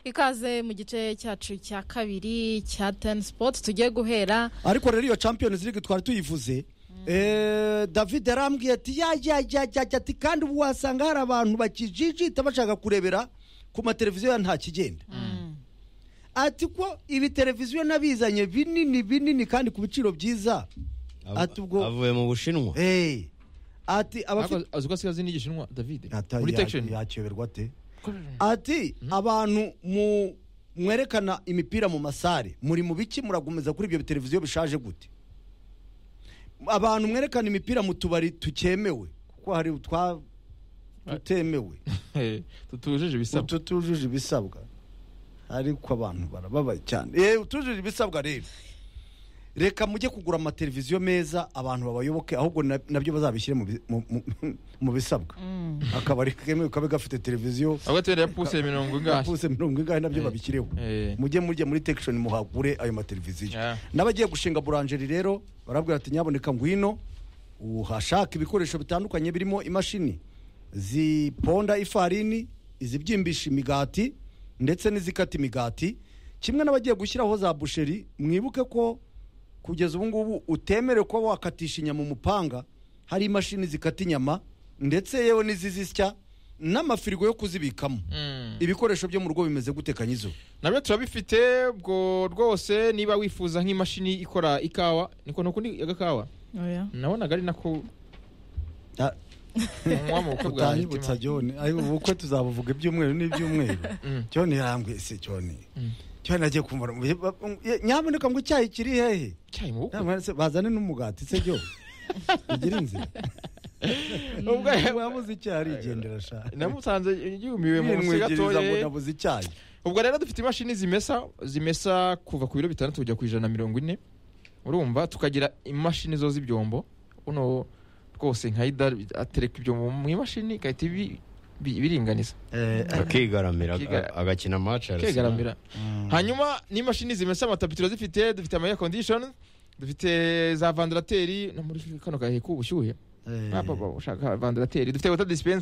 ikaze mu gice cyacu cya kabiri cya teni sipoti tugiye guhera ariko rero iyo champions league twari tuyivuze Eh, david yarambwiye ati yajyajyajyajya ati kandi ubu wasanga hari abantu bakijijita bashaka kurebera ku mateleviziyo ya nta kigenda ati ko ibi televiziyo n'abizanye binini binini kandi ku biciro byiza ati ubwo avuye mu bushinwa Eh, ati abafite azi ko asigaye azi n'igishinwa davide Ata- muri ya- tekisheni yakeberwa ate ati abantu mu mwerekana imipira mu masare muri mu biki muragumeza kuri ibyo biteleviziyo bishaje gute abantu mwerekana imipira mu tubari tukemewe kuko hari utwa tutemewe tutujuje ibisabwa utu tujuje ibisabwa ariko abantu barababaye cyane eh utujuje ibisabwa rero reka mujye kugura amateleviziyo meza abantu babayoboke ahubwo na- nabyo bazabishyire mu bi- mu- mu- mu bisabwa akabari kemewe kabe gafite televiziyo ahubwo tubere yapuse mirongo ingahe puse mirongo ingahe nabyo Eh. babikireho Eh. mujye mujye muri tekishoni muhagure ayo mateleviziyo Yeah. n'abagiye gushinga buranjeri rero barabwira ati nyaboneka ngwino uhashaka ibikoresho bitandukanye birimo imashini ziponda ifarini izibyimbisha imigati ndetse n'izikata imigati kimwe n'abagiye gushyiraho za busheri mwibuke ko kugeza ubu ngubu utemerewe kuba wakatisha inyama umupanga hari imashini zikata inyama ndetse yewe n'izizisya n'amafirigo yo kuzibikamo Mm. ibikoresho byo mu rugo bimeze gute kanyizo nabyo turabifite ubwo rwose niba wifuza nk'imashini ikora ikawa niko nukundi agakawa oya nabonaga ari nako munywa mu bukwe bwanjye tutanyibutsa jone ayo ubukwe tuzabuvuga ibyumweru n'ibyumweru Mm. jone yarambwiye se jone jone agiye kumara nyamuneka ngo icyayi kiri hehe cyayi mu bukwe Nyamuneka se bazane n'umugati se jone ugira inzira ubwo wabuze icyayi arigendera sha namusanze yumiwe mu nsi yinwigiriza ngo gatoya nabuze icyayi ubwo rero dufite imashini zimesa zimesa kuva ku biro bitandatu kujya ku ijana na mirongo ine urumva tukagira imashini zo z'ibyombo uno rwose nka idari atereka ibyombo mu imashini igahita ibi- bi- ibiringaniza akigaramira Akiga- aga- agakina match Arsenal. kegaramira hanyuma n'imashini zimesa amatapi turazifite dufite ama air condition dufite za vandarateri no muri kano gahe k'ubushyuhe Eh. papa ushaka vandarateri dufite wata dispense